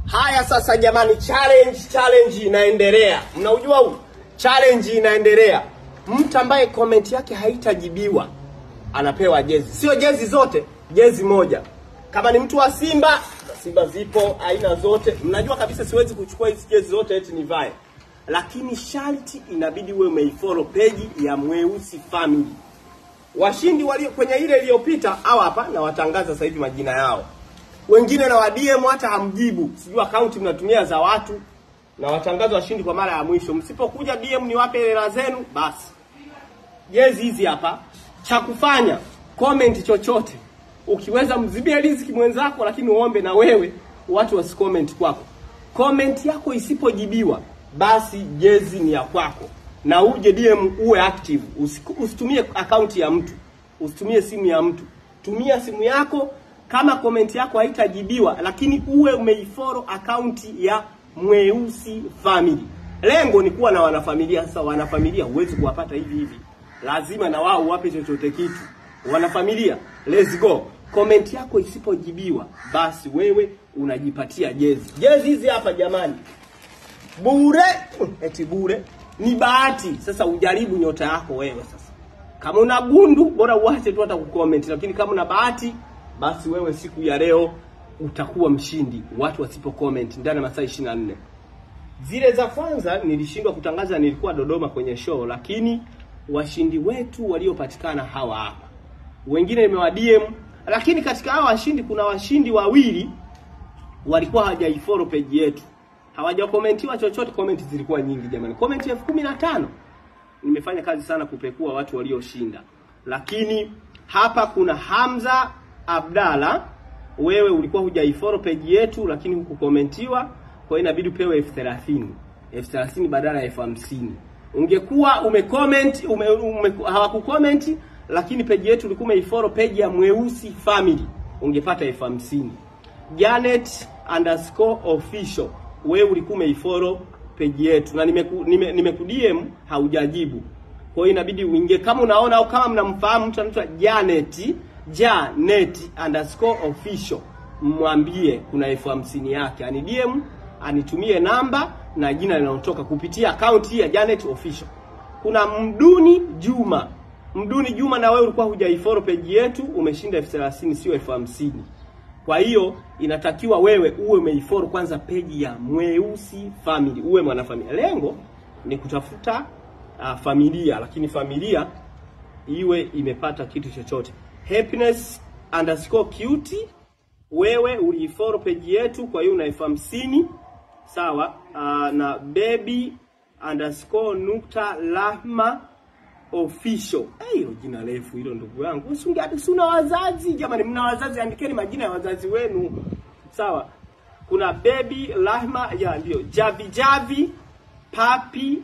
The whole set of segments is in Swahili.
Haya sasa jamani, challenge challenge inaendelea. Mnaujua huu challenge inaendelea. Mtu ambaye comment yake haitajibiwa anapewa jezi, sio jezi zote, jezi moja. Kama ni mtu wa Simba, Simba zipo aina zote. Mnajua kabisa siwezi kuchukua hizi jezi zote eti nivae, lakini sharti inabidi uwe umeifollow page ya Mweusi Family. Washindi walio kwenye ile iliyopita hawa hapa, na watangaza sasa hivi majina yao wengine na wadm hata hamjibu, sijui akaunti mnatumia za watu, na watangaza washindi kwa mara ya mwisho. Msipokuja DM niwape hela zenu, basi jezi hizi hapa. Cha kufanya comment chochote, ukiweza mzibie riziki mwenzako, lakini uombe na wewe watu wasicomment kwako. Comment yako isipojibiwa, basi jezi ni ya kwako, na uje DM uwe active. Usiku- Usitumie akaunti ya mtu, usitumie simu ya mtu, tumia simu yako kama comment yako haitajibiwa, lakini uwe umeifollow akaunti ya Mweusi Family. Lengo ni kuwa na wanafamilia. Sasa wanafamilia huwezi kuwapata hivi hivi, lazima na wao wape chochote kitu. Wanafamilia, let's go. Comment yako isipojibiwa, basi wewe unajipatia jezi. Jezi hizi hapa jamani, bure eti bure, ni bahati. Sasa ujaribu nyota yako wewe. Sasa kama una gundu, bora uache tu hata kucomment, lakini kama una bahati basi wewe siku ya leo utakuwa mshindi, watu wasipo comment ndani ya masaa 24. Zile za kwanza nilishindwa kutangaza, nilikuwa Dodoma kwenye show, lakini washindi wetu waliopatikana hawa hapa, wengine nimewa DM, lakini katika hawa washindi kuna washindi wawili walikuwa hawajaifollow page yetu, hawajakomentiwa chochote. Comment zilikuwa nyingi jamani, comment elfu kumi na tano. Nimefanya kazi sana kupekua watu walioshinda, lakini hapa kuna Hamza Abdalla, wewe ulikuwa hujaifollow page yetu, lakini hukukomentiwa, kwa hiyo inabidi upewe elfu thelathini elfu thelathini badala ya elfu hamsini Ungekuwa umecomment ume, ume, hawakucomment lakini page yetu ulikuwa umeifollow page ya Mweusi Family, ungepata elfu hamsini Janet underscore official, wewe ulikuwa umeifollow page yetu na nimeku, nime, nimeku DM haujajibu, kwa hiyo inabidi uingie kama unaona au kama mnamfahamu mtu anaitwa Janet Janet underscore official, mwambie kuna elfu hamsini yake, ani DM anitumie namba na jina linalotoka kupitia akaunti hii ya Janet official. Kuna Mduni Juma, Mduni Juma, na wewe ulikuwa hujaifollow page yetu, umeshinda elfu thelathini sio elfu hamsini. Kwa hiyo inatakiwa wewe uwe umeifollow kwanza page ya Mweusi Family, uwe mwanafamilia. Lengo ni kutafuta uh, familia, lakini familia iwe imepata kitu chochote. Happiness underscore cutie, wewe uliifollow page yetu, kwa hiyo una elfu hamsini sawa. Uh, na baby underscore nukta lahma official. Eh, hilo jina refu hilo, ndugu yangu, usingeati si una wazazi jamani, mna wazazi, andikeni majina ya wazazi wenu sawa. Kuna baby lahma ya ndio javi javi papi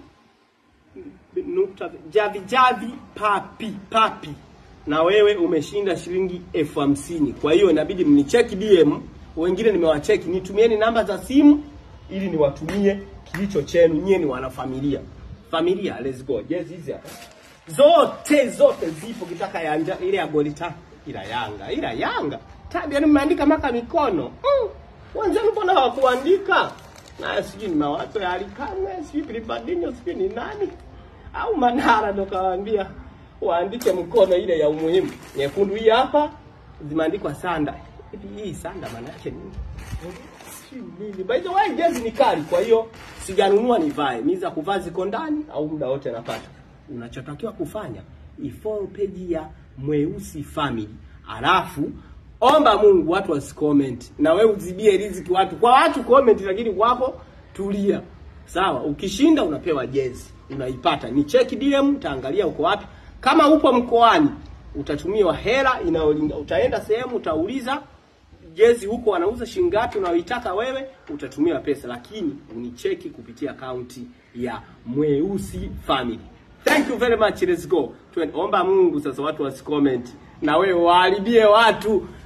nukta javi javi papi papi, na wewe umeshinda shilingi elfu hamsini. Kwa hiyo inabidi mnicheki DM, wengine nimewacheki, nitumieni namba za simu ili niwatumie kilicho chenu. Nyie ni wanafamilia, familia. Let's go. Jezi hizi hapa zote zote zipo, kitaka ya nja, ile ya goli tatu, ila Yanga ila Yanga tabia, nimeandika maka mikono mm. Wenzenu mbona hawakuandika? Na sijui ni mawazo ya Alikane, sijui Pilipadinho, sijui ni nani au Manara ndo kawaambia waandike mkono ile ya umuhimu. Nyekundu hii hapa zimeandikwa sanda. Hivi hii sanda maana yake nini? Sijui nini. By the way, jezi ni kali, kwa hiyo sijanunua nivae. Mimi za kuvaa ziko ndani au muda wote napata. Unachotakiwa kufanya ifollow page ya Mweusi Family, alafu omba Mungu watu wasicomment, na wewe uzibie riziki watu kwa watu comment, lakini kwako tulia. Sawa, ukishinda unapewa jezi, unaipata. Ni check DM, utaangalia uko wapi. Kama upo mkoani, utatumiwa hela inayolinga. Utaenda sehemu utauliza jezi huko wanauza shilingi ngapi unayoitaka wewe, utatumiwa pesa, lakini unicheki kupitia akaunti ya Mweusi Family. Thank you very much, let's go. Tuomba Mungu sasa watu wasicomment na wewe waharibie watu